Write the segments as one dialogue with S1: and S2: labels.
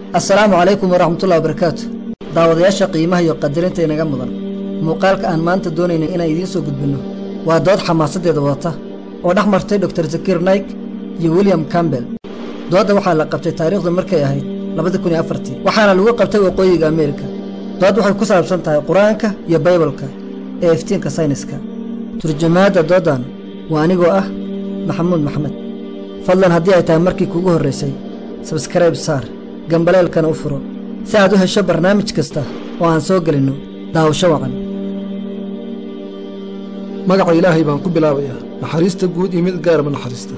S1: assalaamu calaykum waraxmatullahi wabarakaatu daawadayaasha qiimaha iyo qadarinta inaga mudan muuqaalka aan maanta doonayna inaan idiin soo gudbinno waa dood xamaasaddeeda wadata oo dhex martay doktor zakiir naik iyo william campbell doodda waxaa la qabtay taariikhdu markay ahayd labadi kun iyo afartii waxaana lagu qabtay waqooyiga ameerika dood waxay ku saabsan tahay qur-aanka iyo baybalka ee iftiinka sayniska turjumaadda dooddan waa anigoo ah maxamuud maxmed fadlan haddii ay tahay markii kuugu horraysay sabskrayb saar gambaleelkana u furo si aad u hesho barnaamij kasta oo aan soo gelinno daawasho wacan
S2: magaca ilaahay baan ku bilaabayaa naxariista guud iyo mid gaaraba naxariista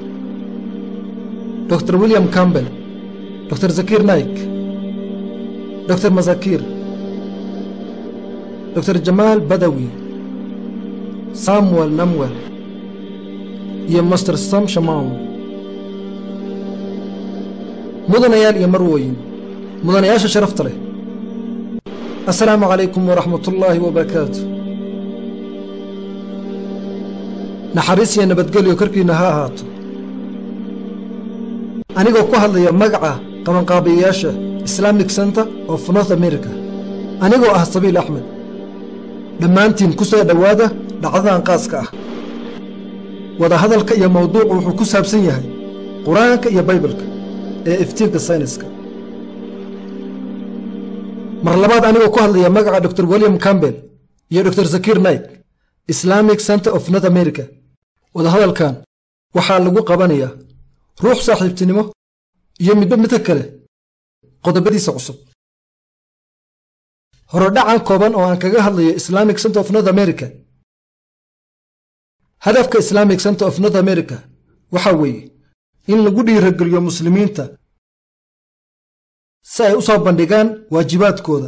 S2: dr william campbell dr zakiir naik dr masakiir dr jamaal badawi samuel namwel iyo master sam shamaw mudanayaal iyo marwooyin mudanayaasha sharafta leh assalaamu calaykum waraxmatullaahi wabarakaatu naxariis iyo nabadgelyo korkiinna ha ahaato anigoo ku hadlaya magaca qabanqaabiyayaasha islamic center of north america anigoo ah sabiil axmed dhammaantiin ku soo dhowaada dhacdadan qaaska ah wadahadalka iyo mawduucu wuxuu ku saabsan yahay qur-aanka iyo baybalka ee iftiinka sayniska mar labaad anigoo ku hadlaya magaca dor william campbell iyo dor zakiir naik islamic center of north america wadahadalkan waxaa lagu qabanayaa ruux saaxiibtinimo iyo midba midka kale qodobadiisa cusub horodhacan kooban oo aan kaga hadlayo islamic center of north america hadafka islamic center of north america waxaa weeye in lagu dhiirageliyo muslimiinta si ay u soo bandhigaan waajibaadkooda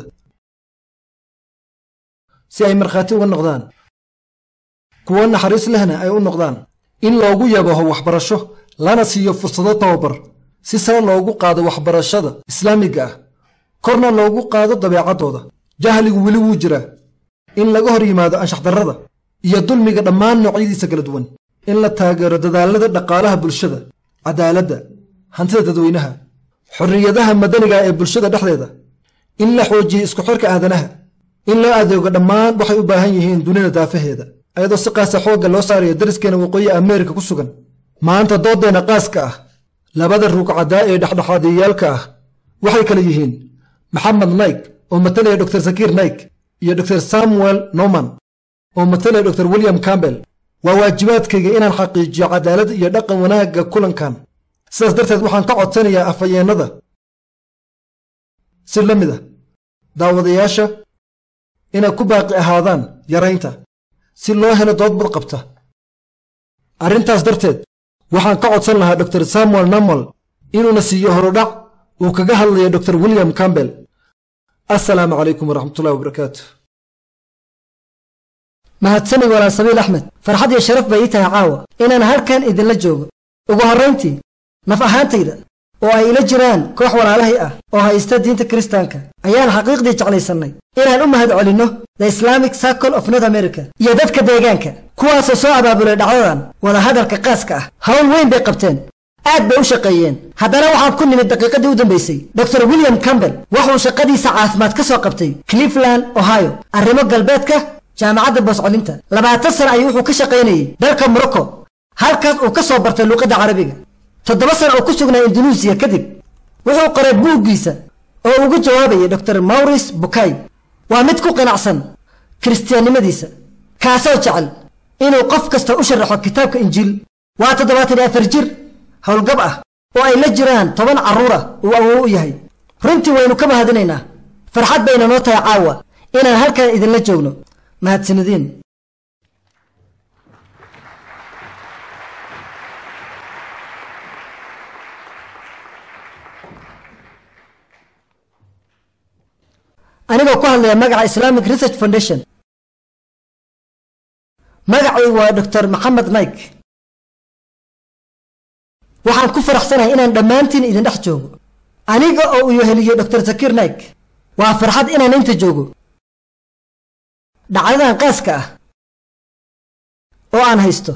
S2: si ay markhaati uga noqdaan kuwo naxariis lehna ay u noqdaan in loogu yabaho waxbarasho lana siiyo fursado tababar si sare loogu qaado waxbarashada islaamiga ah korna loogu qaado dabeecaddooda jahligu weli wuu jiraa in laga hor yimaado anshaxdarrada iyo dulmiga dhammaan noocyadiisa kala duwan in la taageero dadaallada dhaqaalaha bulshada cadaaladda hantida dadweynaha xorriyadaha madaniga ee bulshada dhexdeeda in la xoojiyo isku xirka aadanaha in loo adeego dhammaan waxay u baahan yihiin dunida daafaheeda ayadoo si qaasa xoogga loo saarayo dariskeena waqooyi ameerika ku sugan maanta dooddeenna qaaska ah labada ruugcadaa ee dhexdhexaadiyayaalka ah waxay kale yihiin maxamed naik oo matalaya dor zakiir naik iyo dor samuel norman oo matalaya dor william campbell waa waajibaadkayga inaan xaqiijiyo cadaalad iyo dhaqan wanaagga kulankan sidaas darteed waxaan ka codsanayaa afayeennada si la mid a daawadayaasha inay ku baaqi ahaadaan yaraynta si loo helo dood bad qabta arrintaas darteed waxaan ka codsan lahaa dor samuel namol inuuna siiyo horudhac uu kaga hadlayo dor william campbell assalaamu calaykum waraxmatullahi wabarakaatu
S1: mahadsanig walaal sabiil axmed farxad iyo sharaf bay ii tahay caawa inaan halkan idinla joogo ugu horrayntii naf ahaantayda oo ay ila jiraan koox walaalahay ah oo haysta diinta kiristaanka ayaan xaqiiqdii jeclaysannay inaan u mahad celinno the islamic circle of north america iyo dadka deegaanka kuwaasoo soo abaabulay dhacdadan wadahadalka qaaska ah hawl weyn bay qabteen aad bay u shaqeeyeen haddana waxaan ku nimid daqiiqadii u dambaysay dor william campbell wuxuu shaqadiisa caafimaad ka soo qabtay cleveland ohio arrimo galbeedka jaamacadda booscolinta labaatan sana ayuu wuxuu ka shaqaynayey dalka morocco halkaas uu ka soo bartay luuqadda carabiga toddoba sana oo ku sugnaa indunuusiya kadib wuxuu qoray buuggiisa oo ugu jawaabayay dor mawris bukay waa mid ku qanacsan kiristiyaannimadiisa kaasoo jecel inuu qof kasta u sharaxo kitaabka injiil waa toddobaatan iyo afar jir howlgab ah oo ay la jiraan toban carruur ah uu awow u yahay runtii waynu ka mahadinaynaa farxad bayna noo tahay caawa inaan halkan idinla joogno mahadsanidin anigoo ku hadlaya magaca islamic research foundation magacaygu waa dor maxamed naik waxaan ku faraxsanahay inaan dhammaantiin idin dhex joogo aniga oo uu heliyo dor zakiir naik waa farxad inaan inta joogo dhacdadan qaaska ah oo aan haysto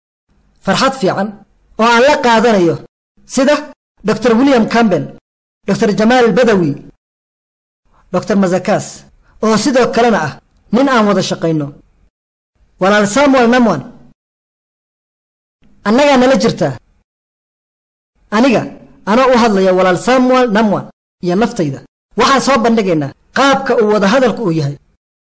S1: farxad fiican oo aan la qaadanayo sida dor william campbell doctor jamaal badawi doctor mazakas oo sidoo kalena ah nin aan wada shaqayno walaal samuel namwan annagaa nala jirtaa aniga anoo u hadlaya walaal samuel namwan iyo naftayda waxaan soo bandhigaynaa qaabka uu wadahadalku uu yahay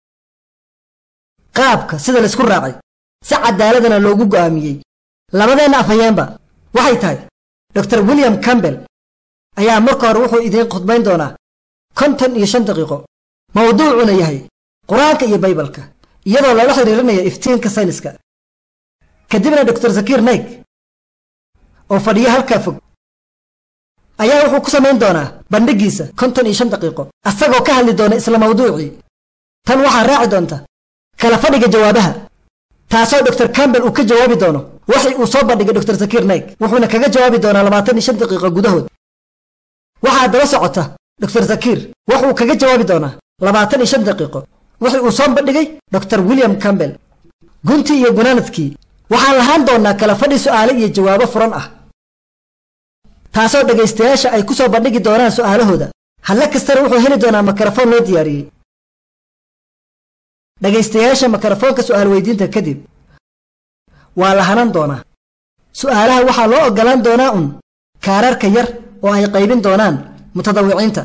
S1: qaabka sida laysku raacay si cadaaladana loogu go'aamiyey labadeenna afhayeenba waxay tahay doctor william campbell ayaa marka hore wuxuu idiin khudbayn doonaa konton iyo shan daqiiqo mawduucuna yahay qur-aanka iyo baybalka iyadoo lala xiriirinaya iftiinka sayniska kadibna doctor zakiir naik oo fadhiyo halkaa fog ayaa wuxuu ku samayn doonaa bandhigiisa konton iyo shan daqiiqo asagoo ka hadli doona isla mawduucii tan waxaa raaci doonta kala fadhiga jawaabaha taasoo doctor campbell uu ka jawaabi doono waxay uu soo bandhigay doctor zakiir naik wuxuuna kaga jawaabi doonaa labaatan iyo shan daqiiqo gudahood waxaa daba socota doctor zakiir wuxuu kaga jawaabi doonaa labaatan iyo shan daqiiqo wixii uu soo bandhigay doctor william campbell guntii iyo gunaanadkii waxaan lahaan doonaa kala fadhi su'aale iyo jawaabo furan ah taasoo dhegaystayaasha ay ku soo bandhigi doonaan su'aalahooda hadle kastana wuxuu heli doonaa makarafoon loo diyaariyey dhegaystayaasha makarafoonka su'aal weydiinta kadib waa la hanan doonaa su'aalaha waxaa loo oggolaan doonaa un kaararka yar oo ay qaybin doonaan mutadawiciinta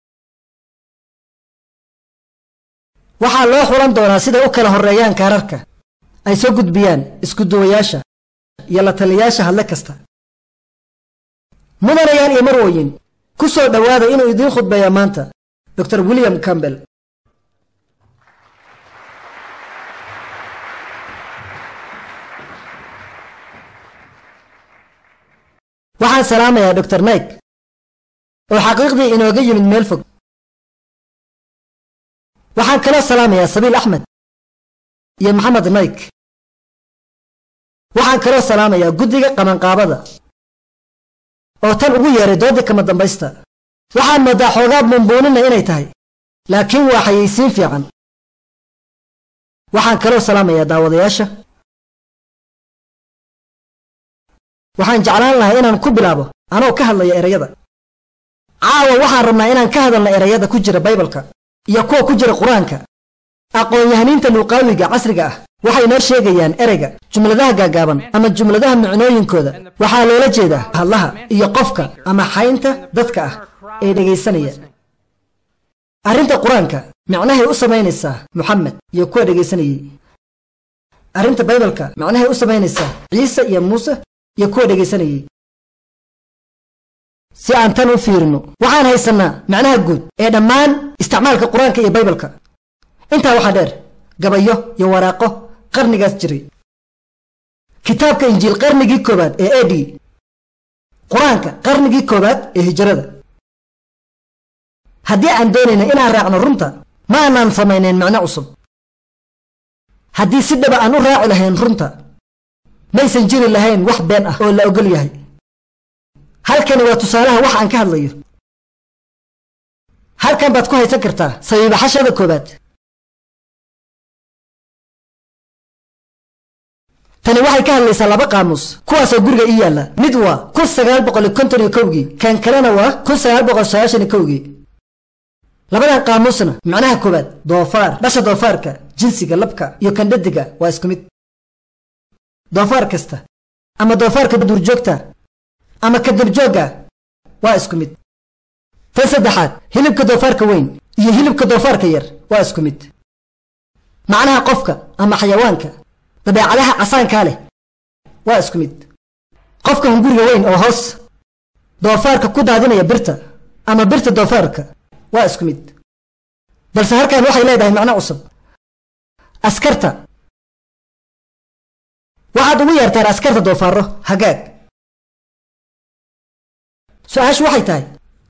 S1: waxaa loo xulan doonaa siday u kala horreeyaan kaararka ay soo gudbiyaan iskuduwayaasha iyo la taliyayaasha hadle kasta mudanayaal iyo marwooyin ku soo dhowaada inuu idiin khudbeeya maanta doctor william campbell waxaan salaamayaa doctor naik oo xaqiiqdii inooga yimid meel fog waxaan kaloo salaamayaa sabiil axmed iyo maxamed naik waxaan kaloo salaamayaa guddiga qabanqaabada oo tan ugu yeeray doodii kama dambaysta waxaan moodaa xoogaa bumbuunina inay tahay laakiin waa xayaysiin fiican waxaan kaloo salaamayaa daawadayaasha waxaan jeclaan lahaa inaan ku bilaabo anoo ka hadlaya erayada caawa waxaan rabnaa inaan ka hadalna erayada ku jira baybalka iyo kuwa ku jira qur-aanka aqoon-yahaniinta luuqaawiga casriga ah waxay noo sheegayaan ereyga jumladaha gaagaaban ama jumladaha micnooyinkooda waxaa loola jeedaa hadlaha iyo qofka ama xaynta dadka ah ee dhegaysanaya arrinta qur-aanka micnahay u samaynaysaa moxamed iyo kuwa dhegaysanayey arrinta baybalka micnahay u samaynaysaa ciise iyo muuse iyo kuwa dhegaysanayey si aan tan u fiirino waxaan haysannaa macnaha guud ee dhammaan isticmaalka qur-aanka iyo baybalka intaa waxaa dheer gabayo iyo waraaqo qarnigaas jiray kitaabka injiil qarnigii koowaad ee ed qur-aanka qarnigii koowaad ee hijrada haddii aan doonayna inaan raacno runta ma aanaan samaynayn macno cusub haddii si dhaba aan u raaci lahayn runta maysan jiri lahayn wax been ah oo la ogol yahay halkani waa tusaalaha wax aan ka hadlayo halkan baad ku haysan kartaa sabiibaxashada koowaad tani waxay ka hadlaysaa laba qaamuus kuwaasoo guriga ii yaalla mid waa kun sagaal boqol konton iyo kowgii kan kalena waa kun sagaal boqol sagaashan iyo kowgii labadan qaamuusna macnaha koowaad doofaar dhasha doofaarka jinsiga labka iyo kandhadiga waa isku mid doofaar kasta ama doofaarka duurjoogta ama ka durjoogga waa isku mid tan saddexaad hilibka doofaarka weyn iyo hilibka doofaarka yar waa isku mid macnaha qofka ama xayawaanka dabeecadaha casaankaa leh waa isku mid qofka hunguriga weyn oo hoos doofaarka ku daadinaya birta ama birta doofaarka waa isku mid balse halkan waxay leedahay macno cusub askarta waxaad ugu yeertaan askarta doofaaro hagaag su-aashu waxay tahay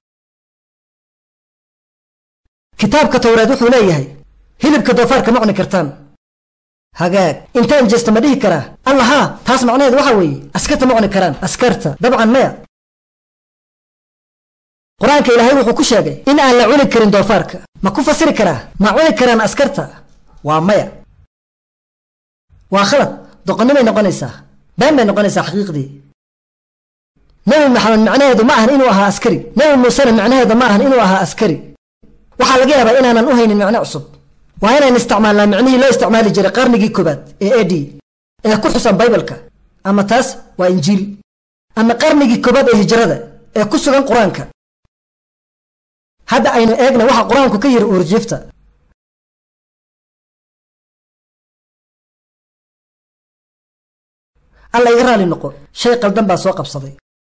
S1: kitaabka towreed wuxuu leeyahay hilibka doofaarka ma cuni kartaan hagaag intaan jeesta ma dhihi karaa alla haa taas macnaheed waxa weeye askarta ma cuni karaan askarta dabcan maya qur-aanka ilaahay wuxuu ku sheegay in aan la cuni karin doofaarka ma ku fasiri karaa ma cuni karaan askarta waa maya waa khalad doqonnimay noqonaysaa been bay noqonaysaa xaqiiqdii nebi maxamed macnaheedu ma ahan inuu ahaa askari nebi muusena macnaheedu ma ahan inuu ahaa askari waxaa laga yaabaa inaanan u haynin macno cusub waa inaan isticmaalnaa micnihii loo isticmaali jiray qarnigii koobaad ee a d ee ku xusan baybalka ama taas waa injiil ama qarnigii koobaad ee hijrada ee ku sugan qur-aanka hadda aynu eegna waxa qur-aanku ka yiri uurjiifta alla iga raali noqo shay qaldan baa soo qabsaday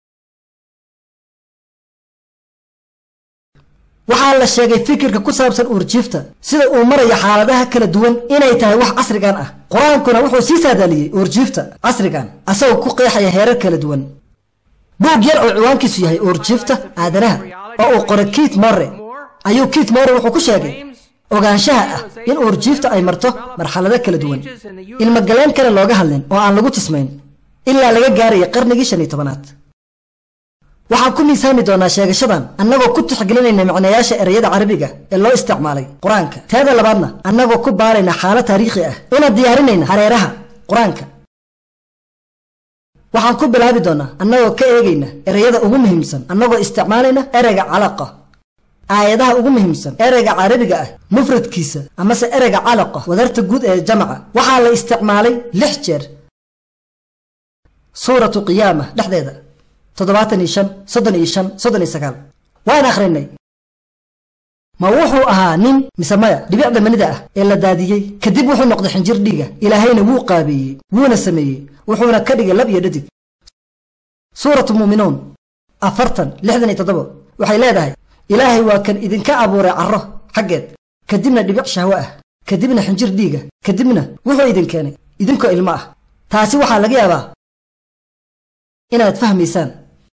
S1: waxaa la sheegay fikirka ku saabsan uurjiifta sida uu marayo xaaladaha kala duwan inay tahay wax casrigan ah qur-aankuna wuxuu sii saadaaliyey uurjiifta casrigan asagoo ku qeexaya heerar kala duwan buug yar oo ciwaankiisu yahay uurjiifta aadanaha oo uu qoray kiit morre ayuu kiit morre wuxuu ku sheegay ogaanshaha ah in uurjiifta ay marto marxalado kala duwan ilmogaleen kale looga hadlin oo aan lagu tismayn ilaa laga gaaraya qarnigii shan iyo tobanaad waxaan ku miisaami doonaa sheegashadan annagoo ku tixgelinayna macnayaasha ereyada carabiga ee loo isticmaalay qur-aanka teeda labaadna annagoo ku baarayna xaalad taariikhi ah una diyaarinayna hareeraha qur-aanka waxaan ku bilaabi doonaa annagoo ka eegayna ereyada ugu muhiimsan annagoo isticmaalayna ereyga calaqa aayadaha ugu muhiimsan ereyga carabiga ah mufradkiisa amase ereyga calaqa wadarta guud ee jamaca waxaa la isticmaalay lix jeer suuratu qiyaama dhexdeeda toddobaatan iyo shan soddon iyo shan soddon iyo sagaal waan akhrinay ma wuxuu ahaa nin mise maya dhibicda manida ah ee la daadiyey kadib wuxuu noqday xinjir dhiiga ilaahayna wuu qaabeeyey wuuna sameeyey wuxuuna ka dhigay lab iyo dhadig suuratu muuminuun afartan lixdan iyo toddobo waxay leedahay ilaahay waa kan idinka abuuray carro xaggeed kadibna dhibic shahwo ah kadibna xinjir dhiiga kadibna wuxuu idin keenay idinkoo ilmo ah taasi waxaa laga yaabaa inaad fahmaysaan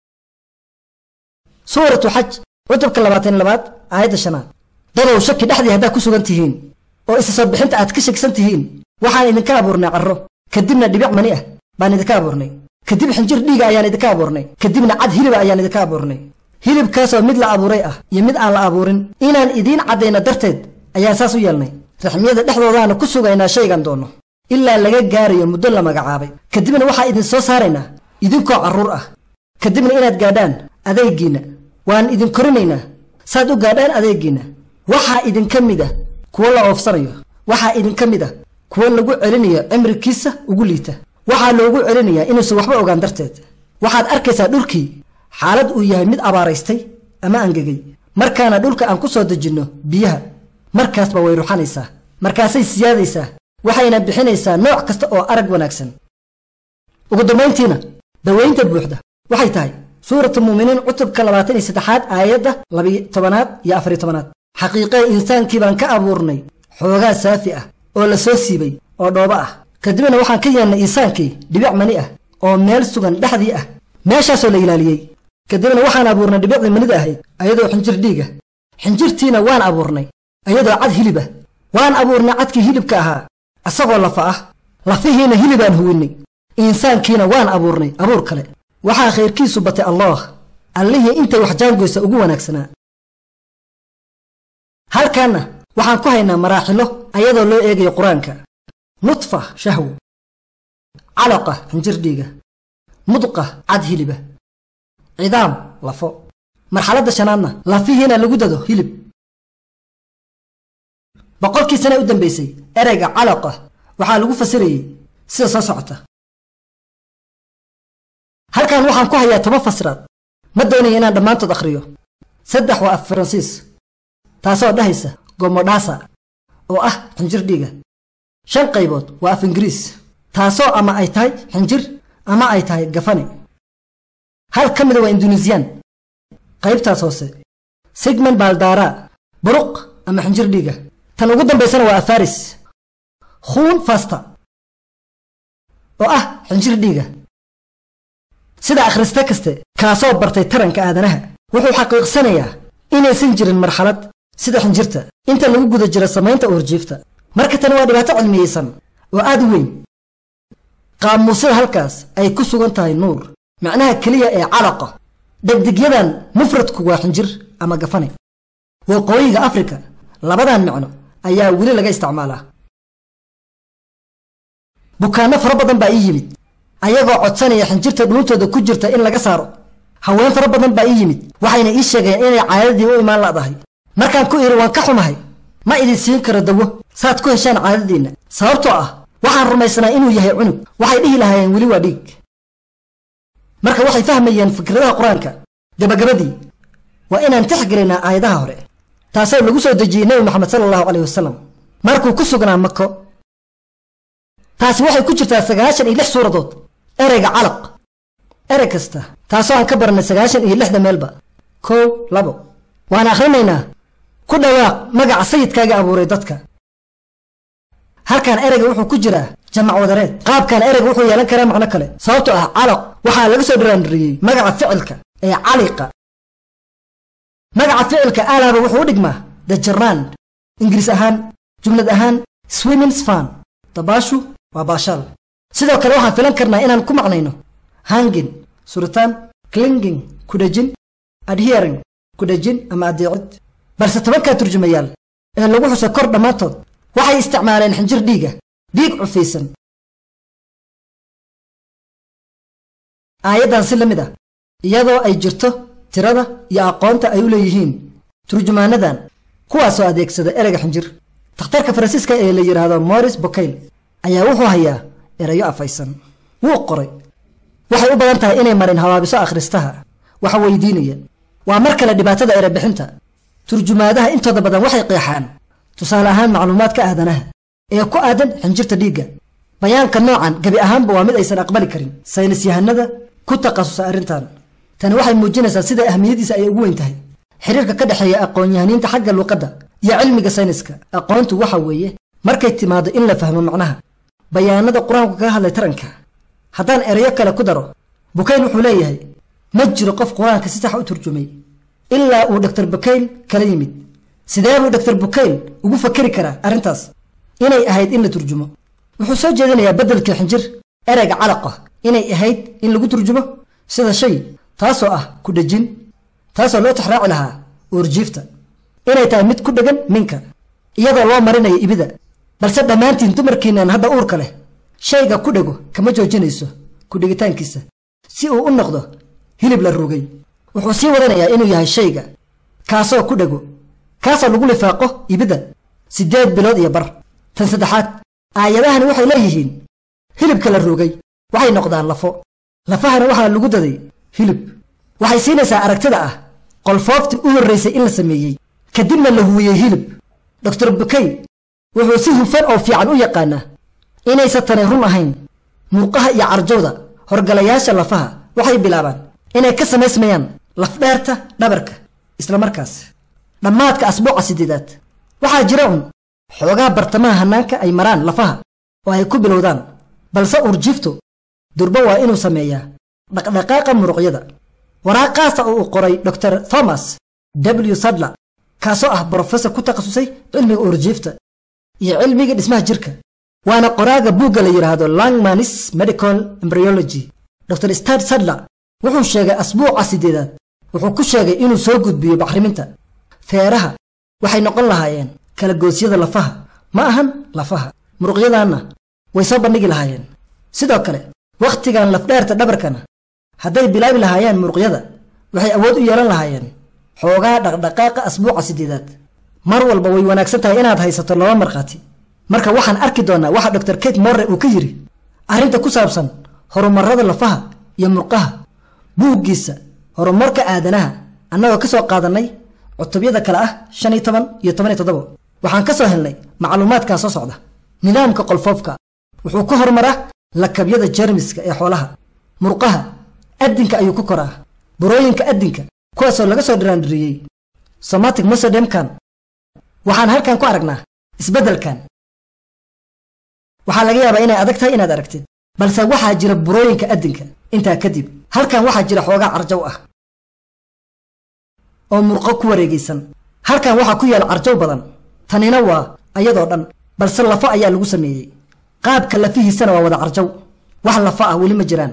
S1: suuratu xaj cutubka labaatan labaad aayadda shanaad dadow shaki dhexdii haddaad ku sugan tihiin oo isa soo bixinta aad ka shegsan tihiin waxaan idinka abuurnay carro kadibna dhibic mani ah baan idinka abuurnay kadib xinjir dhiiga ayaan idinka abuurnay kadibna cad hiliba ayaan idinka abuurnay hilibkaasoo mid la abuuray ah iyo mid aan la abuurin inaan idiin caddayno darteed ayaan saas u yeelnay raxmiyada dhexdoodaana ku sugaynaa shaygan doonno ilaa laga gaarayo muddo la magacaabay kadibna waxaa idin soo saaraynaa idinkoo carruur ah kadibna inaad gaadhaan adeegiinna waan idin korinaynaa saad u gaadhaan adeegiinna waxaa idinka mid ah kuwo la oofsanayo waxaa idinka mid ah kuwo lagu celinayo cimrikiisa ugu liita waxaa loogu celinayaa inuusan waxba ogaan darteed waxaad arkaysaa dhulkii xaalad uu yahay mid abaaraystay ama angegay markaana dhulka aan ku soo dejinno biyaha markaasba way ruxanaysaa markaasay siyaadaysaa waxayna bixinaysaa nooc kasta oo arag wanaagsan ugu dambayntiina dawaynta buuxda waxay tahay suuratu muuminiin cutubka labaatan iyo saddexaad aayadda labiyo tobanaad iyo afariyo tobanaad xaqiiqee insaankii baan ka abuurnay xoogaa saafi ah oo la soo siibay oo dhoobo ah kadibna waxaan ka yeelnay insaankii dhibic mani ah oo meel sugan dhexdii ah meeshaasoo la ilaaliyey kadibna waxaan abuurnay dhibicdii manida ahayd ayadoo xinjir dhiiga xinjirtiina waan abuurnay ayadoo cad hilib ah waan abuurnay cadkii hilibka ahaa isagoo lafa ah lafihiina hilibaan huwinnay insaankiina waan abuurnay abuur kale waxaa khayrkiisu batay allaah allihii intay wax jaangoysa ugu wanaagsanaa halkaanna waxaan ku haynaa maraaxilo ayadoo loo eegayo qur-aanka nudfa shahwo calaqa xinjir dhiiga mudqa cad hiliba cidaam lafo marxaladda shanaadna lafihiina lagu dado hilib boqolkii sana u dambaysay ereyga calaqa waxaa lagu fasirayey sida soo socota halkan waxaan ku hayaa toban fasiraad ma doonaya inaan dhammaantood akhriyo saddex waa af faransiis taasoo dhahaysa gomodhasa oo ah xinjir dhiiga shan qaybood waa af ingiriis taasoo ama ay tahay xinjir ama ay tahay gafane hal ka mida waa induneesiyaan qaybtaas hoose sigman baaldara buruq ama xinjir dhiiga tan ugu dambaysana waa afaris khuun fasta oo ah xinjir dhiiga sida akhriste kaste kaasoo bartay taranka aadanaha wuxuu xaqiiqsanayaa inaysan jirin marxalad sida xinjirta inta lagu guda jiro samaynta uurjiifta marka tani waa dhibaato cilmiyeysan oo aad u weyn qaamuusyada halkaas ay ku sugan tahay nuur macnaha keliya ee calaqa dhegdegyadan mufradku waa xinjir ama gafane waqooyiga afrika labadan macno ayaa weli laga isticmaalaa bukaanno fara badan baa ii yimid ayagoo codsanaya xinjirta dhuuntooda ku jirta in laga saaro haween fara badan baa ii yimid waxayna ii sheegeen inay caadadii u imaan la'dahay markaan ku idhi waan ka xumahay ma idin siin karo dawo saad ku heshaan caadadiinna sababtoo ah waxaan rumaysnaa inuu yahay cunug waxay dhihi lahaayeen weli waa dhiig marka waxay fahmayeen fikradaha qur-aanka gabagabadii waa inaan tixgelinaa aayadaha hore taasoo lagu soo dejiyey nebi moxamed sala allahu caleyh wasalam markuu ku sugnaa mako taasi waxay ku jirtaa sagaashan iyo lix suuradood ereyga calaq erey kasta taasoo aan ka barannay sagaashan iyo lixda meelba kow labo waan akhrinaynaa ku dhawaaq magaca sayidkaaga abuuray dadka halkan ereyga wuxuu ku jiraa jamac wadareed qaabkan ereyga wuxuu yeelan karaa macno kale sababtoo ah calaq waxaa laga soo dhiraandiriyey magaca ficilka ee caliqa magaca ficilka alaaba wuxuu u dhigmaa the jarand ingiriis ahaan jumlad ahaan swimmins fan dabaashu waa baashaal sidoo kale waxaan filan karnaa inaan ku maqnayno hangin suritaan clinging kudhejin adhering kudhejin ama adeecid balse tobankaa turjumayaal ee lagu xuso kor dhammaantood waxay isticmaaleen xinjir dhiiga dhiig cufaysan aayaddan si la mid ah iyadoo ay jirto tirada iyo aqoonta ay u leeyihiin turjumaanadan kuwaasoo adeegsada ereyga xinjir takhtarka faransiiska ee la yidhaahdo moris bokayl ayaa wuxuu hayaa erayo afaysan wuu qoray waxay u badan tahay inay marin habaabiso akhristaha waxa weydiinaya waa mar kale dhibaatada erebixinta turjumaadaha intooda badan waxay qeexaan tusaale ahaan macluumaadka aadanaha ee ku aadan xinjirta dhiigga bayaanka noocan gebi ahaanba waa mid aysan aqbali karin saynis yahanada ku takhasusa arrintan tani waxay muujinaysaa sida ahmiyadiisa ay ugu weyn tahay xiriirka ka dhexeeya aqoon-yahaniinta xagga luuqadda iyo cilmiga sayniska aqoontu waxa weeye markay timaado in la fahmo macnaha bayaanada qur-aanku kaga hadlay taranka haddaan erayo kale ku daro bukayl wuxuu leeyahay ma jiro qof qur-aanka si sax u turjumay ilaa uu doktor bukayl kala yimid sidee buu doktor bukayl ugu fakeri karaa arrintaas inay ahayd in la turjumo wuxuu soo jeedinayaa beddelkii xinjir ereyga calaqa inay ahayd in lagu turjumo sida shay taasoo ah ku dhejin taasoo loo tixraaci lahaa uurjiifta inay tahay mid ku dhegan minka iyadoo loo marinayo ibida balse dhammaantiin dumarkiinaan hadda uurka leh shayga ku dhego kama joojinayso ku dhigitaankiisa si uu u noqdo hilib la rugay wuxuu sii wadanayaa inuu yahay shayga kaasoo ku dhego kaasoo lagu lifaaqo ibida siddeed bilood iyo bar tan saddexaad aayadahani waxay leeyihiin hilibka la rugay waxay noqdaan lafo lafahana waxaa lagu daday hilib waxay siinaysaa aragtida ah qolfooftii u horraysay in la sameeyey kadibna la huwiyey hilib doktor bukay wuxuu si hufan oo fiican u yaqaanaa inaysa tani run ahayn muuqaha iyo carjowda horgalayaasha lafaha waxay bilaabaan inay ka samaysmayaan lafdheerta dhabarka isla markaas dhammaadka asbuuca siddeedaad waxaa jira un xoogaa bartamaha hannaanka ay maraan lafaha oo ay ku bilowdaan balse urjiiftu durba waa inuu sameeyaa dhaqdhaqaaqa muruqyada waraaqaasa oo uu qoray dor thomas w sadler kaasoo ah brofesor ku takhasusay cilmiga urjiifta iyo cilmiga dhismaha jirka waana qoraaga buugga la yidhaahdo langmanis medical embryology dor stad sadler wuxuu sheegay asbuuca siddeedaad wuxuu ku sheegay inuu soo gudbiyo bacriminta feeraha waxay noqon lahaayeen kala goosyada lafaha ma ahan lafaha muruqyadanna way soo bandhigi lahaayeen sidoo kale wakhtigan lafdheerta dhabarkana hadday bilaabi lahaayeen muruqyada waxay awood u yeelan lahaayeen xoogaa dhaqdhaqaaqa asbuuca siddeedaad mar walba way wanaagsan tahay inaad haysato laba markhaati marka waxaan arki doonnaa waxa dor kate morre uu ka yidhi arrinta ku saabsan horumarrada lafaha iyo murqaha buuggiisa horumarka aadanaha annagoo ka soo qaadannay cutubyada kale ah shan iyo toban iyo toban iyo toddobo waxaan ka soo helnay macluumaadkaa soo socda nidaamka qolfoofka wuxuu ka horumaraa lakabyada jermiska ee xoolaha murqaha addinka ayuu ku koraa burooyinka addinka kuwaasoo laga soo dhiraandhiriyey somatic mosodemkan waxaan halkan ku aragnaa isbeddelkan waxaa laga yaabaa inay adag tahay inaad aragtid balse waxaa jira burooyinka addinka intaa kadib halkan waxaa jira xoogaa carjow ah oo murqo ku wareegaysan halkan waxaa ku yaal carjow badan tanina waa ayadoo dhan balse lafo ayaa lagu sameeyey qaabka lafihiisana waa wada carjow wax lafo ah weli ma jiraan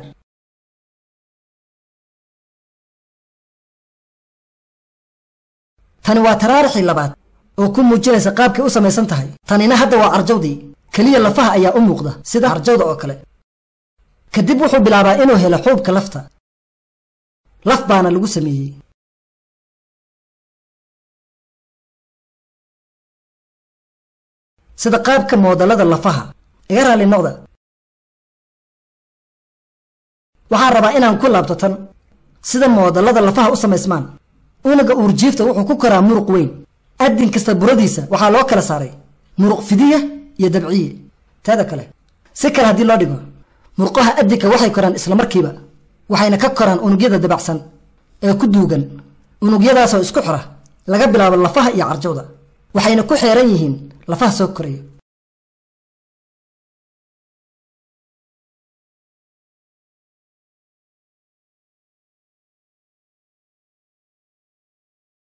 S1: tani waa taraarixii labaad oo ku muujinaysa qaabkay u samaysan tahay tanina hadda waa carjawdii keliya lafaha ayaa u muuqda sida carjawda oo kale kadib wuxuu bilaabaa inuu helo xuubka lafta laf baana lagu sameeyey sida qaabka moodallada lafaha iga raalli noqda waxaan rabaa inaan ku laabto tan sida moodallada lafaha u samaysmaan unuga uurjiifta wuxuu ku koraa muruq weyn addin kasta buradiisa waxaa loo kala saaray muruq fidiya iyo dabciye teeda kale si kale haddii loo dhigo murqaha addinka waxay koraan islamarkiiba waxayna ka koraan unugyada dabacsan ee ku duugan unugyadaasoo isku xira laga bilaabo lafaha iyo carjawda waxayna ku xeeran yihiin lafaha soo koraya